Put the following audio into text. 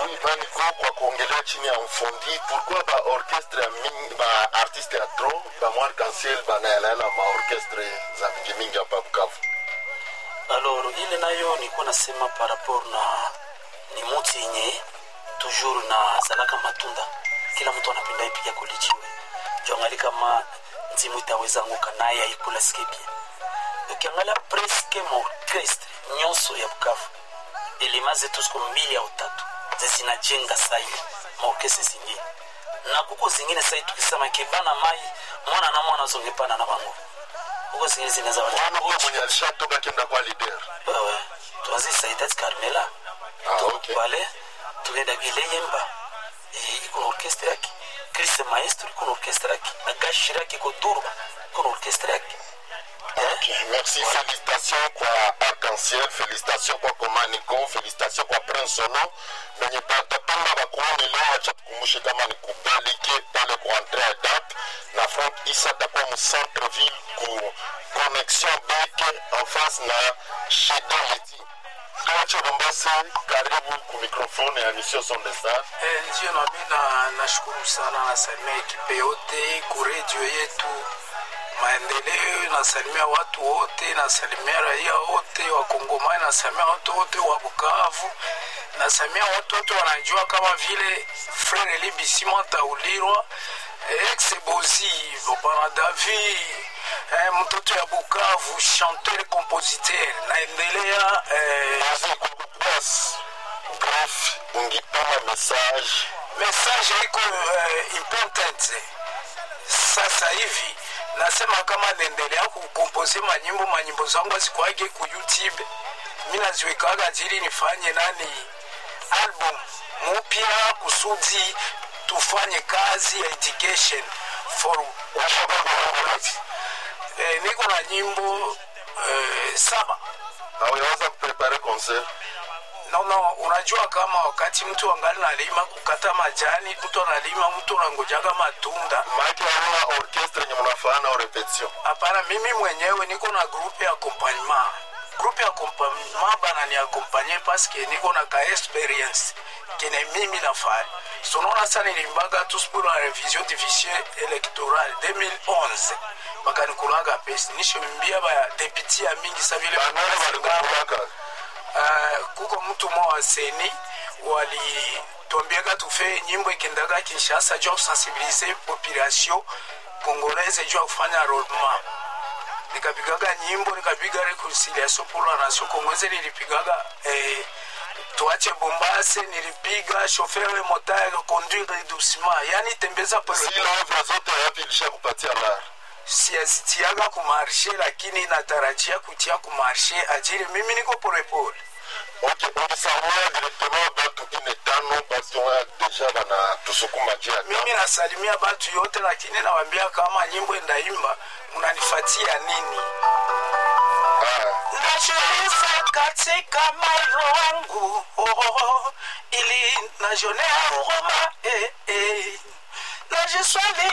Oui, Maniko kwa kuongelea chini ya mfundi pourquoi ba orchestre ya mingi ba artiste ya tro ba mo arc-en-ciel banaelaela ma orchestre za mingi mingi hapa Bukavu. alors ile nayo nilikuwa nasema par rapport na ni muti yenye toujours na zalaka matunda kila mtu anapenda ipiga kulijiwe jongali kama nzimu itaweza anguka naye aikula skebia ukiangalia preske maorkestre nyonso ya bukavu elema zetu siku mbili au tatu zezinajenga sai maorkestre zingine na kuko zingine sai tukisema kebana mai mwana na mwana zongepana na bango kuko zingine zinaweza Mwana huyo mwenye alishatoka kenda kwa leader. wewe tuanze saidat carmela Ah, Tu- okay. pale tuenda gile yemba Eh, iko na orkestre yake chris maestro iko na orkestre yake agashira yake iko durba iko na orkestre yake Ok, merci. Félicitations kwa Arc-en-Ciel, félicitations kwa Komaniko, félicitations kwa Prince Sono. Benye batapanga bakuone leo, acha tukumbushe kama ni kubalike pale ku entrée ya date na Frank Issa atakuwa mu centre ville ku connexion beke en face na Sheda Leti. Tuache Mombasa, karibu ku microphone ya Mission Son de Star. Eh, ndio nami na nashukuru sana, nasalimia ekipe yote ku redio yetu Maendeleo, nasalimia watu wote, nasalimia raia wote wa Kongomani, nasalimia watu wote wa Bukavu, nasalimia watu wote wanajua kama vile Frere Eli Bisimwa Taulirwa, ex Bozi Bopana Davi eh, mtoto ya Bukavu, chanteur compositeur, naendelea eh, Basi kwa kupass. Bref, ungipana message message iko uh, important sasa hivi nasema kama naendelea kukompoze manyimbo manyimbo zangu azikuage ku youtube mi naziwekaga jili nifanye nani album mupya kusudi tufanye kazi ya education for eh, niko na nyimbo eh, saba hawaweza kuprepare concert no, no, unajua kama wakati mtu angali nalima kukata majani, mtu analima, mtu unangojaga matunda. maake hauna orchestre yenye mnafana au repetition Hapana, mimi mwenyewe niko na groupe ya accompagnement. Groupe ya accompagnement bana ni accompagner paske niko na ka experience kene mimi nafanya. So unaona sana nilimbaga tu pour la révision du fichier électoral 2011 bakanikulaga pesa nishombia ba deputy ya mingi sa vile banani balikukulaka Uh, kuko mtu mmoja wa seni walitwambiaga tufe nyimbo ikendaga Kinshasa juu ya kusensibilize population congolaise juu ya kufanya enrollment. Nikapigaga nyimbo nikapiga reconciliation pour la nation congolaise, nilipigaga eh, tuache Bombase, nilipiga chauffeur motard conduire doucement, yani tembeza pole zile ovra zote yapi ilisha kupatia lar siazitiaga kumarshe, lakini natarajia kutia kumarshe ajili mimi niko polepole ok ungisamua directement batu ine tano basi wa deja bana tusukuma jia mimi nasalimia batu yote lakini nawambia kama nyimbo ndaimba mnanifatia nini najiuliza katika moyo wangu oh, ili najonea huruma eh, eh. najiswali